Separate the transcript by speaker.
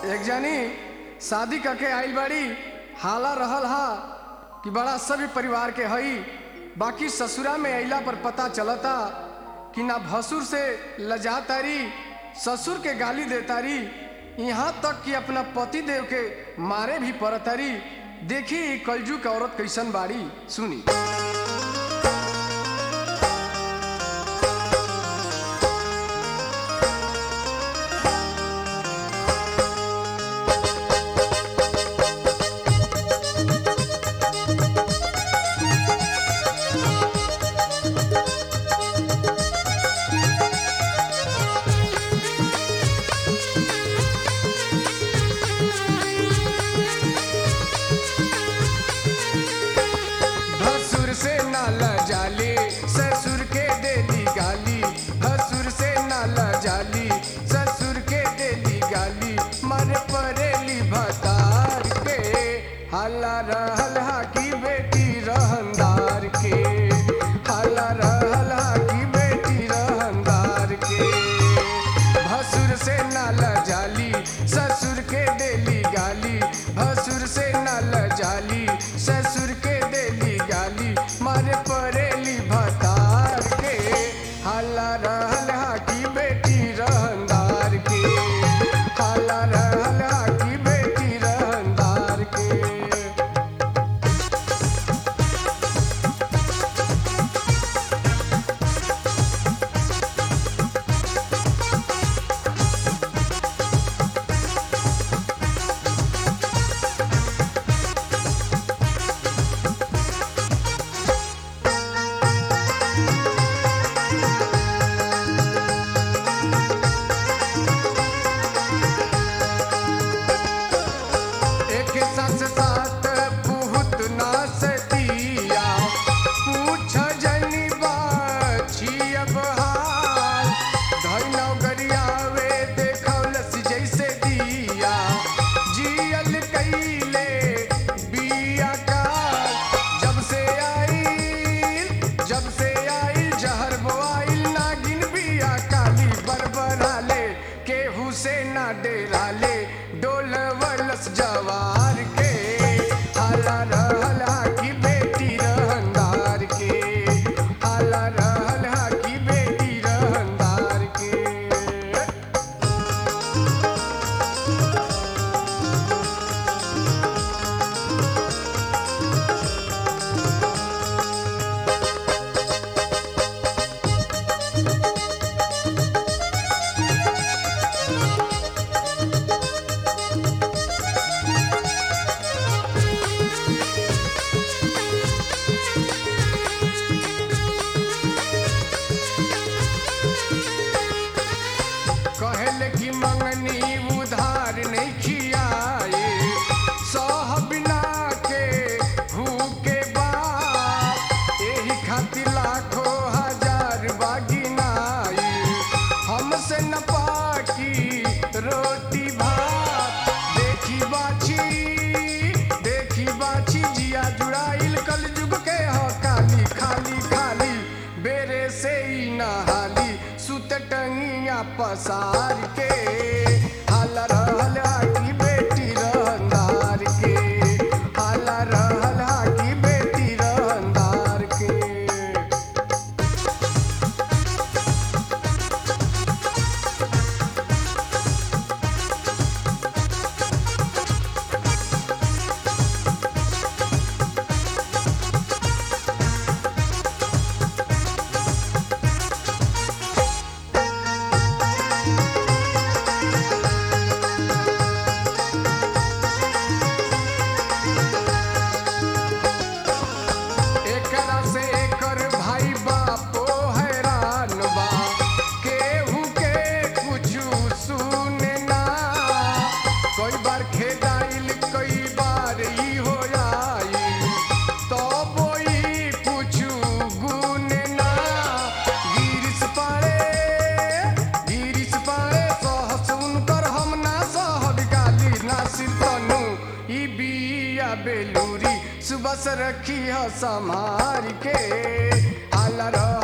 Speaker 1: एक जानी शादी करके आइल बाड़ी हाला रहल हा कि बड़ा सभ्य परिवार के हई बाकी ससुरा में अइला पर पता चलता कि ना भसुर से लजा तारी ससुर के गाली देतारी यहाँ तक कि अपना पति देव के मारे भी पड़तारी देखी ई कलजू के औरत कैसन बाड़ी सुनी भसुर से नाला जाली ससुर के देली गाली भसुर से नाला जाली ससुर के देली गाली मर परेली भतार के हल्ला रहल हा की बेटी रहनदार के हल्ला रहल हा की बेटी रहनदार के भसुर से नाला जाली ससुर के देली गाली भसुर से नाला जाली ससुर के देली गाली मारे परेली भतार के हल्ला रहल हा की बेटी रहनदार के हल्ला रहल हा की बेटी रहनदार के एक सास सात पुहुत ना सतिया पूछ जनी बाछी अब हाल धैनौ गरियावे देखौलस जैसे दिया जियल कैले बिया का जब से आइल जब से आइल जहर बोआइल नागिन बिया काली बरबराले केहू से ना डेराले डोलवलस जवार के हाला रहल हा की बेटी रहनदार के हाला रहल हा की बेटी रहनदार के कहल की मंगनी उधार नहीं खियाए सह बिना के भूखे बाप एही खातिर लाखों हजार बागिनाई हमसे न पाकी रोटी भात देखी बाछी देखी बाछी जिया जुड़ाइल कल जुग के ह काली खाली खाली बेरे से ही नहाली सुत टंगिया पसार के हाला रहल हा की बेटी रहनदार के हाला रहल हा की बेटी रहनदार के एकरा से एकर भाई बापो हैरान बा केहू के कुछु सुने ना कई बार खेदाइल कई बार ई हो आई तब ई कुछु गुने ना गिरिश पारे गिरिश पारे सहस उनकर हम ना सहब गाली ना सितनु ई बिया बेलूरी सुबह से रखी ह संभार के आला रह